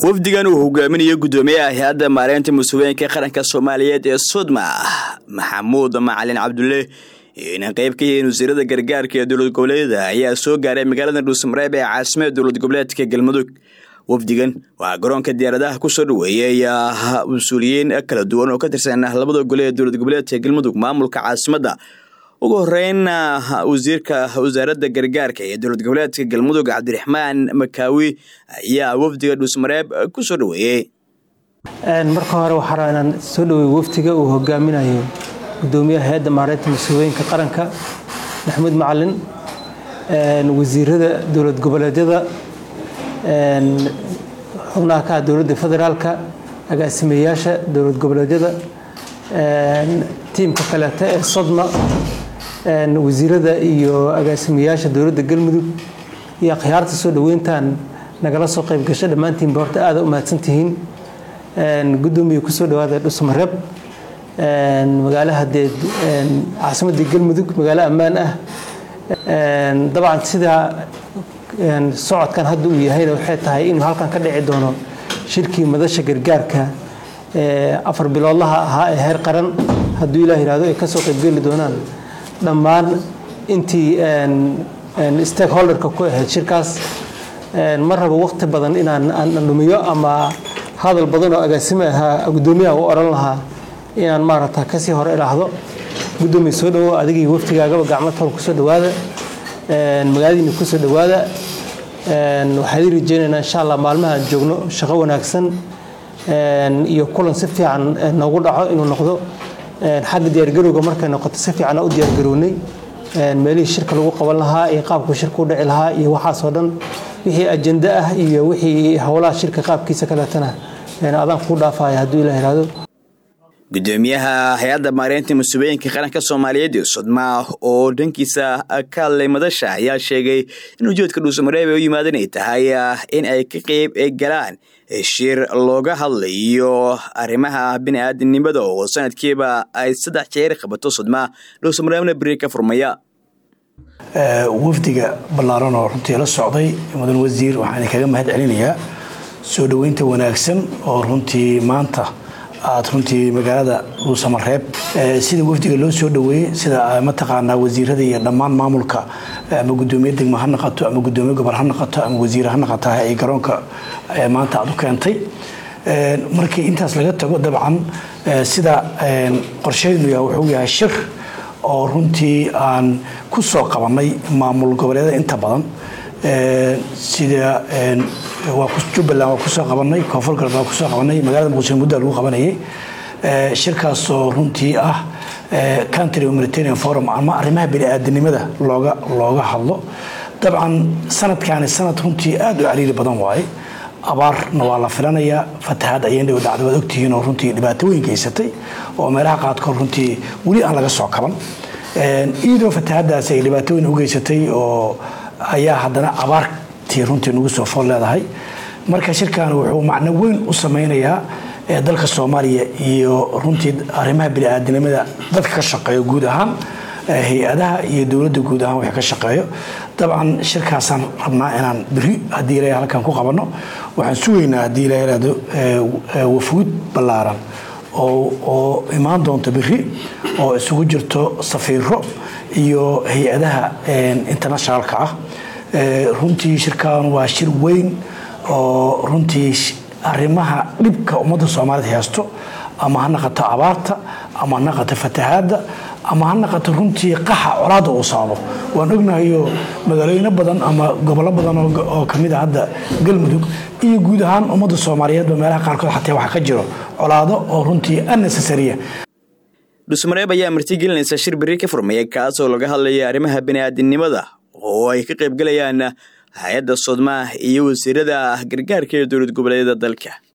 wafdigan uu hogaaminayo guddoomiyaha hay-adda maareynta mas-uuliyinka qaranka soomaaliyeed ee sodma maxamuud macalin cabdulle ina qeyb ka yihiin wasiirada gargaarka ee dowlad goboleedyada ayaa soo gaaray magaalada dhuusamareeb ee caasimada dowlad goboleedka galmudug wafdigan waxaa garoonka diyaaradaha kusoo dhaweeyey mas-uuliyiin kala duwan oo ka tirsan labada gole ee dowlad goboleedka galmudug maamulka caasimadda ugu horeyn wasiirka wasaaradda gargaarka ee dowlad goboleedka galmudug cabdiraxmaan makaawi ayaa wafdiga dhuusmareeb kusoo dhaweeyey marka hore waxaa rabaa inaan soo dhaweey wafdiga uu hogaaminayo gudoomiyaha hay-adda maareynta mas-uuliyinka qaranka maxamuud macalin wasiirada dowlad goboleedyada xubnaha ka ah dowladda federaalka agaasimeyaasha dowlad goboleedyada tiimka kaleeta ee sodma wasiirada iyo agaasimeyaasha dowladda galmudug iyo akhyaarta soo dhaweyntan nagala soo qayb gasho dhammaantiinba horta aada u mahadsantihiin gudoomiya kusoo dhawaada dhusmareeb magaalaha dee caasimadda galmudug magaalo ammaan ah dabcan sidaa socodkan hadda uu yahayna waxay tahay inuu halkan ka dhici doono shirkii madasha gargaarka afar biloodlaha ahaa ee heer qaran hadduu ilah yihahdo ay kasoo qaybgeli doonaan dhammaan intii stakeholderka ku ahayd shirkaas ma rabo waqti badan inaan dhumiyo ama hadal badan oo agaasime ahaa gudoomiyaha u odhan lahaa inaan maaragta kasii hore ilaahdo gudoomiya soo dhawo adigii waftigaagaba gacmo tol kusoo dhawaada magaaladiina kusoo dhawaada waxaan ii rajeynaynaa insha allah maalmaha aan joogno shaqo wanaagsan iyo kulan si fiican noogu dhaco inuu noqdo xagga diyaargarowga markay noqoto si fiican u diyaargarownay meelihii shirka lagu qaban lahaa iyo qaabku shirka u dhici lahaa iyo waxaasoo dhan wixii ajende ah iyo wixii howlaha shirka qaabkiisa kaleetana adaan kuu dhaafaya hadduu ilah ihahdo gudoomiyaha hay-adda maareynta mas-uuliyinka qaranka soomaaliyeed ee sodma oo dhankiisa ka hadlay madasha ayaa sheegay in ujeedka dhuusamareeb ay u yimaadeen ay tahay in ay ka qeyb galaan shir looga hadlayo arrimaha bini-aadamnimada oo sanadkiiba ay saddex jeer qabato sodma dhuusamareebna beri ka furmaya wafdiga ballaaran oo runtii la socday mudan wasiir waxaan kaga mahad celinayaa soo dhoweynta wanaagsan oo runtii maanta aada runtii magaalada dhuusamareeb sida wafdiga loo soo dhaweeyey sida mataqaanaa wasiirada iyo dhammaan maamulka ama gudoomiye degmo ha naqato ama gudoomiye gobol ha naqato ama wasiir ha naqata ay garoonka maanta aada u keentay markii intaas laga tago dabcan sida qorsheynu yahay wuxuu yahay shir oo runtii aan ku soo qabanay maamul goboleeda inta badan sida jubbaland waa kusoo qabanay koonfur galbeed waa kusoo qabanay magaalada muqdisho muddaa lagu qabanayay shirkaasoo runtii ah country humanitarian forum ama arrimaha bini-aadanimada looga looga hadlo dabcan sanadkaani sanad runtii aada u cariiri badan waaye abaarna waa la filanayaa fatahaad ayandhow dhacda waad ogtihiin oo runtii dhibaato weyn geysatay oo meelaha qaadkood runtii weli aan laga soo kaban iyadoo fatahaadaasi ay dhibaato weyn u geysatay oo ayaa haddana abaartii runtii nagu soo fool leedahay marka shirkan wuxuu macno weyn u sameynayaa dalka soomaaliya iyo runtii arrimaha bini-aadanimada dadka ka shaqeeyo guud ahaan hay-adaha iyo dowladda guud ahaan wax ka shaqeeyo dabcan shirkaasaan rabnaa inaan beri haddii ilaahay halkan ku qabanno waxaan sugaynaa haddii ilahay ihahdo wafuud ballaaran oo imaan doonto beri oo isugu jirto safiiro iyo hay-adaha internationalka ah runtii shirkan waa shir weyn oo runtii arrimaha dhibka ummadda soomaaliyed haysto ama ha naqato abaarta ama ha naqato fatahaadda ama ha naqato runtii qaxa colaadda uu sababo waan ognahayo magaalooyino badan ama gobollo badan oo kamid a hadda galmudug iyo guud ahaan ummadda soomaaliyeedba meelaha qaarkood xataa waxaa ka jiro colaado oo runtii unnecessarya dhusmareeb ayaa martigelinaysa shir beri ka furmaya kaasoo laga hadlaya arrimaha bini-aadamnimada oo ay ka qaybgalayaan hay-adda sodma iyo wasiirada gargaarka ee dowlad goboleedyada dalka